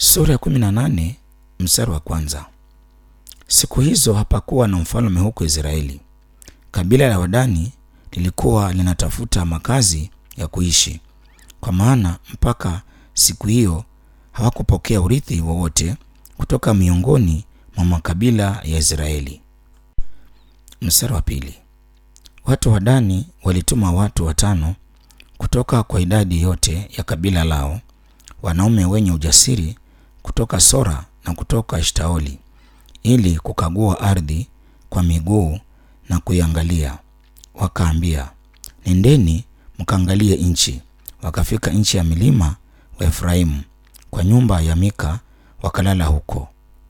Sura ya kumi na nane mstari wa kwanza. Siku hizo hapakuwa na mfalme huko Israeli. Kabila la Wadani lilikuwa linatafuta makazi ya kuishi, kwa maana mpaka siku hiyo hawakupokea urithi wowote kutoka miongoni mwa makabila ya Israeli. Mstari wa pili. Watu wa Dani walituma watu watano kutoka kwa idadi yote ya kabila lao, wanaume wenye ujasiri kutoka Sora na kutoka Eshtaoli, ili kukagua ardhi kwa miguu na kuiangalia. Wakaambia, nendeni mkaangalie nchi. Wakafika nchi ya milima wa Efraimu kwa nyumba ya Mika, wakalala huko.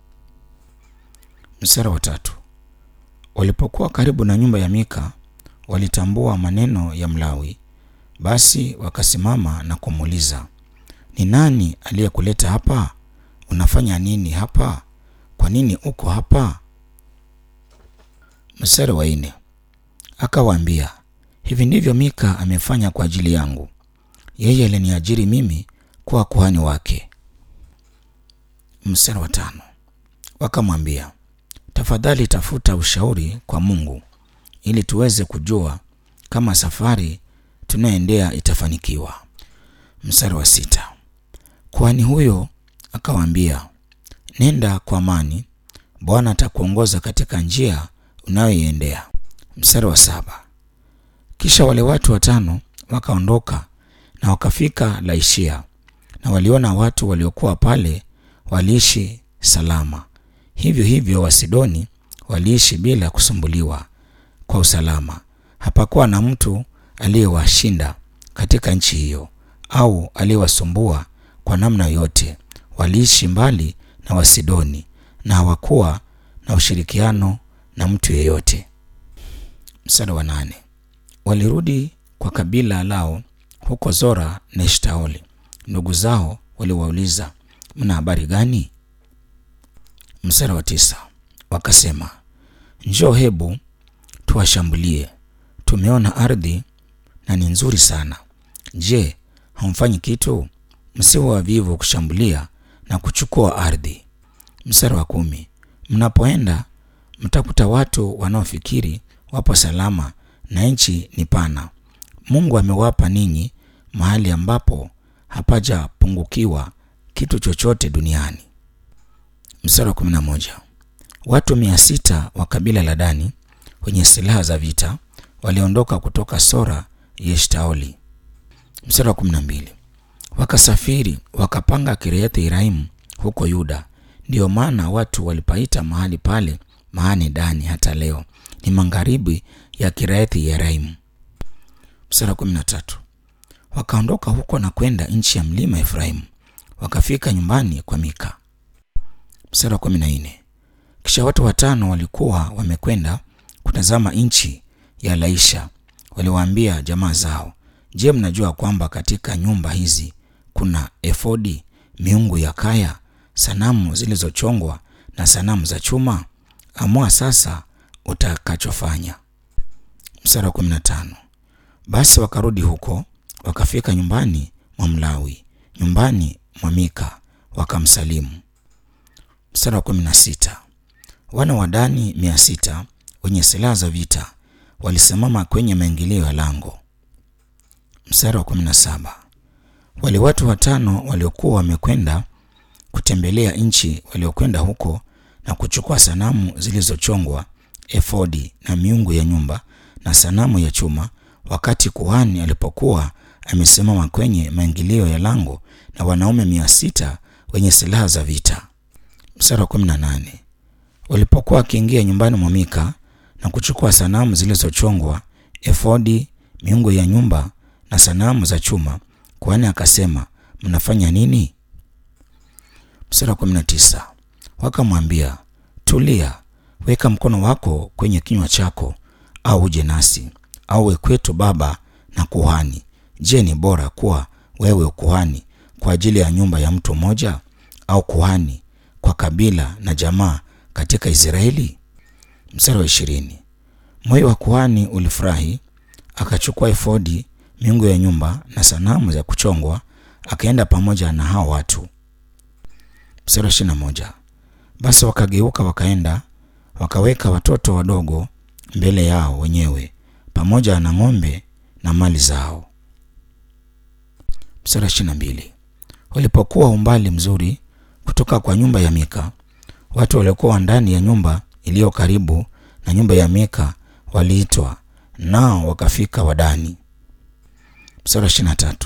Mstari wa tatu. Walipokuwa karibu na nyumba ya Mika, walitambua maneno ya Mlawi. Basi wakasimama na kumuuliza, ni nani aliyekuleta hapa? Unafanya nini hapa? Kwa nini uko hapa? Mstari wa nne. Akawaambia, hivi ndivyo Mika amefanya kwa ajili yangu. Yeye aliniajiri mimi kuwa kuhani wake. Mstari wa tano. Wakamwambia, tafadhali tafuta ushauri kwa Mungu ili tuweze kujua kama safari tunayoendea itafanikiwa. Mstari wa sita. Kuhani huyo akawaambia, nenda kwa amani, Bwana atakuongoza katika njia unayoiendea. Mstari wa saba. Kisha wale watu watano wakaondoka na wakafika Laishia, na waliona watu waliokuwa pale waliishi salama. Hivyo hivyo Wasidoni waliishi bila kusumbuliwa kwa usalama. Hapakuwa na mtu aliyewashinda katika nchi hiyo au aliyewasumbua kwa namna yoyote. Waliishi mbali na Wasidoni na hawakuwa na ushirikiano na mtu yeyote. Mstari wa nane. Walirudi kwa kabila lao huko Zora na Eshtaoli. Ndugu zao waliwauliza, mna habari gani? Mstari wa tisa. Wakasema, njoo, hebu tuwashambulie. Tumeona ardhi na ni nzuri sana. Je, hamfanyi kitu? Msiwe wavivu kushambulia na kuchukua ardhi. Mstari wa kumi. Mnapoenda mtakuta watu wanaofikiri wapo salama na nchi ni pana. Mungu amewapa ninyi mahali ambapo hapajapungukiwa kitu chochote duniani. Mstari wa kumi na moja. Watu mia sita wa kabila la Dani wenye silaha za vita waliondoka kutoka Sora ya Eshtaoli. Mstari wa kumi na mbili. Wakasafiri wakapanga Kiriathi Yearimu huko Yuda. Ndiyo maana watu walipaita mahali pale Maane Dani hata leo ni magharibi ya Kiriathi Yearimu. Mstari wa kumi na tatu. Wakaondoka huko na kwenda nchi ya mlima Efraimu, wakafika nyumbani kwa Mika. Mstari wa kumi na nne. Kisha watu watano walikuwa wamekwenda kutazama nchi ya Laisha, waliwaambia jamaa zao, Je, mnajua kwamba katika nyumba hizi kuna efodi, miungu ya kaya, sanamu zilizochongwa na sanamu za chuma? Amua sasa utakachofanya. Mstari wa kumi na tano. Basi wakarudi huko, wakafika nyumbani mwa Mlawi, nyumbani mwa Mika, wakamsalimu. Mstari wa kumi na sita. Wana wa Dani mia sita wenye silaha za vita walisimama kwenye maingilio ya lango. Mstari wa kumi na saba. Wale watu watano waliokuwa wamekwenda kutembelea nchi waliokwenda huko na kuchukua sanamu zilizochongwa, efodi na miungu ya nyumba na sanamu ya chuma, wakati kuhani alipokuwa amesimama kwenye maingilio ya lango na wanaume mia sita wenye silaha za vita. Mstari wa kumi na nane. Walipokuwa wakiingia nyumbani mwa Mika na kuchukua sanamu zilizochongwa, efodi, miungu ya nyumba na sanamu za chuma, kuhani akasema, mnafanya nini? Mstari wa kumi na tisa. Wakamwambia, tulia, weka mkono wako kwenye kinywa chako, au uje nasi, au we kwetu baba na kuhani. Je, ni bora kuwa wewe ukuhani kwa ajili ya nyumba ya mtu mmoja, au kuhani kwa kabila na jamaa katika Israeli? Mstari wa ishirini. Moyo wa kuhani ulifurahi, akachukua efodi, miungu ya nyumba na sanamu za kuchongwa, akaenda pamoja na hao watu. Mstari wa ishirini na moja. Basi wakageuka wakaenda wakaweka watoto wadogo mbele yao wenyewe pamoja na ng'ombe na mali zao. Mstari wa ishirini na mbili. Walipokuwa umbali mzuri kutoka kwa nyumba ya Mika, watu waliokuwa ndani ya nyumba iliyo karibu na nyumba ya Mika waliitwa, nao wakafika Wadani. Mstari wa ishirini na tatu.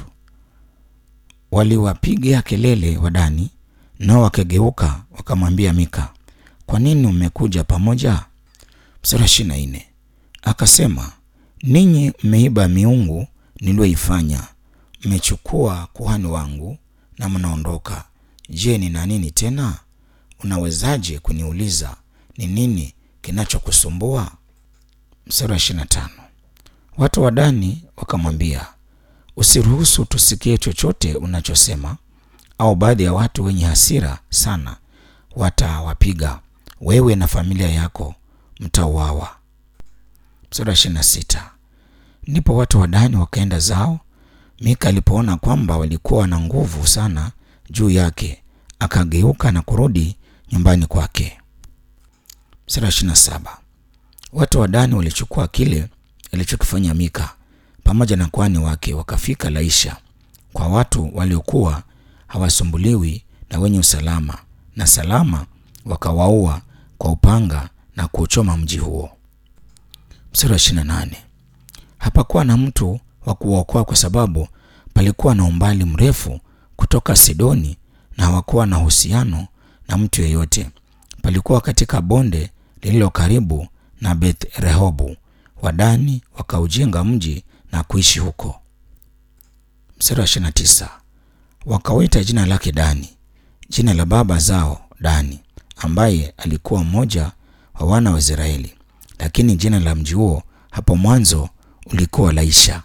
Waliwapiga kelele Wadani, nao wakageuka wakamwambia Mika, kwa nini mmekuja pamoja? Mstari wa ishirini na nne. Akasema, ninyi mmeiba miungu niliyoifanya, mmechukua kuhani wangu na mnaondoka. Je, nina nini tena? Unawezaje kuniuliza ni nini kinachokusumbua? Mstari wa ishirini na tano. Watu wa Dani wakamwambia, usiruhusu tusikie chochote unachosema, au baadhi ya watu wenye hasira sana watawapiga wewe na familia yako mtauawa. Mstari wa ishirini na sita. Ndipo watu wa Dani wakaenda zao. Mika alipoona kwamba walikuwa na nguvu sana juu yake, akageuka na kurudi nyumbani kwake. Mstari wa ishirini na saba. Watu wa Dani walichukua kile alichokifanya Mika pamoja na kuhani wake, wakafika Laisha kwa watu waliokuwa hawasumbuliwi na wenye usalama, na salama wakawaua kwa upanga na kuuchoma mji huo. Mstari wa ishirini na nane. Hapakuwa na mtu wa kuwaokoa kwa sababu palikuwa na umbali mrefu kutoka Sidoni na hawakuwa na uhusiano na mtu yeyote. Palikuwa katika bonde lililo karibu na Beth Rehobu. Wadani wakaujenga mji na kuishi huko. Mstari wa ishirini na tisa. Wakawita jina lake Dani, jina la baba zao Dani, ambaye alikuwa mmoja wa wana wa Israeli, lakini jina la mji huo hapo mwanzo ulikuwa Laisha.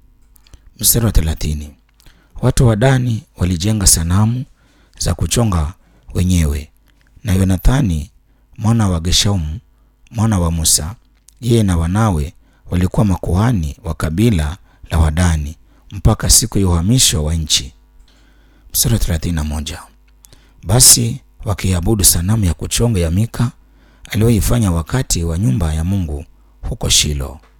Mstari wa thelathini. Watu wa Dani walijenga sanamu za kuchonga wenyewe, na Yonathani mwana wa Geshaumu mwana wa Musa, yeye na wanawe walikuwa makuhani wa kabila la Wadani mpaka siku ya uhamisho wa nchi. Mstari wa thelathini na moja. Basi wakiabudu sanamu ya kuchonga ya Mika aliyoifanya wakati wa nyumba ya Mungu huko Shilo.